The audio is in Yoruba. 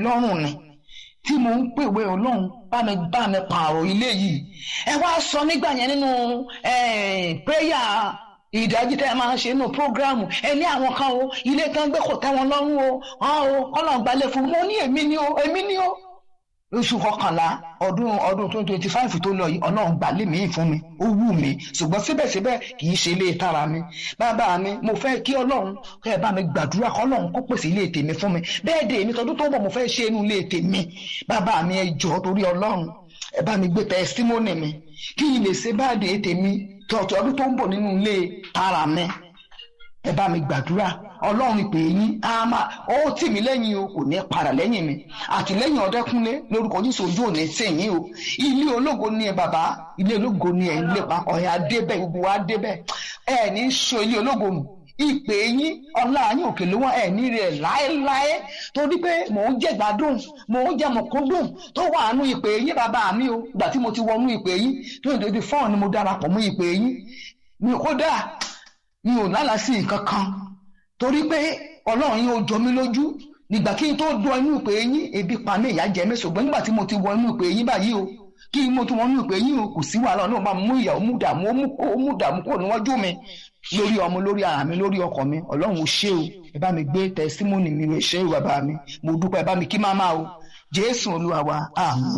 lọ́rùn ni tí mo ń pèwé ọlọ́run bá mi bá mi pààrọ̀ ilé yìí ẹ wá sọ nígbà yẹn nínú prayer ìdájí tẹ́ ẹ máa ń ṣe nínú prógráàmù ẹ ní àwọn kan o ilé tán gbé kò tẹ́ wọn lọ́rùn o hàn o ọlọ́run gbalẹ̀ fún mo ní èmi ni o èmi ni o oṣù kọkànlá ọdún ọdún twenty twenty five tó lọ yìí ọlọ́run gbalẹ̀ mí fún mi ó wù mí ṣùgbọ́n síbẹ̀síbẹ̀ kì í ṣe ilé tara mi bàbá mi mo fẹ́ kí ọlọ́run kẹ́ ẹ bá mi gbàdúrà kọ́ ọlọ́run kó pèsè ilé tèmi fún mi bẹ́ẹ̀ dé èmi tọdún tó ń bọ̀ mo fẹ́ ṣe inú ilé tèmi bàbá mi ẹ jọ̀ọ́ torí ọlọ́run ẹ bá mi gbé tẹsítímọ́nì mi kí n lè ṣe báàdé tèmi tọ̀tọ̀ ọdún tó ń bọ̀ nínú ilé tara mi ẹ bá mi gbàdúrà ọlọ́run ìpè yín á máa ó tì mí lẹ́yìn o kò ní padà lẹ́yìn mi àtìlẹ́yìn ọdẹ́kúnlé lórúkọ yín sojú òní sẹ́yìn o ilé ológo ni ẹ bàbá ilé ológo ni ẹ ń lépa ọ̀yà débẹ̀ gbogbo wa débẹ̀ ẹ ní so ilé ológo nù ìpè yín ọlá yín òkè ló wá ẹ ní rẹ láéláé torí pé mò ń jẹ gbádùn mò ń jẹ mọ̀kúndùn tó wà nù ìpè yín bàbá mi o ìgbà tí mo ti wọnú ìpè yín tó ń dodo fọ́ọ̀n ni mo darapọ̀ mọ́ ìpè yín mi kódà mi ò lálàá sí nǹkan kan torí pé ọlọ́run yín ó jọ mí lójú nígbà kí n tó dún inú ìpè yín ebi pa mí ìyà jẹ mí ṣùgbọ́n nígbà tí mo ti wọ inú ìpè yín báyìí o kí n mo tún wọ inú ìpè yín o kò sí wàhálà ọlọ́run máa mú ìyà ó mú dààmú ó mú dààmú kúrò níwájú mi lórí ọmọ lórí ara mi lórí ọkọ mi ọlọ́run ò ṣe o ẹ bá mi gbé tẹsímọ́nì mi rẹ̀ ṣe o bàbá mi mo dúpẹ́ ẹ bá mi kí máma o jésù olúwa wa àmín.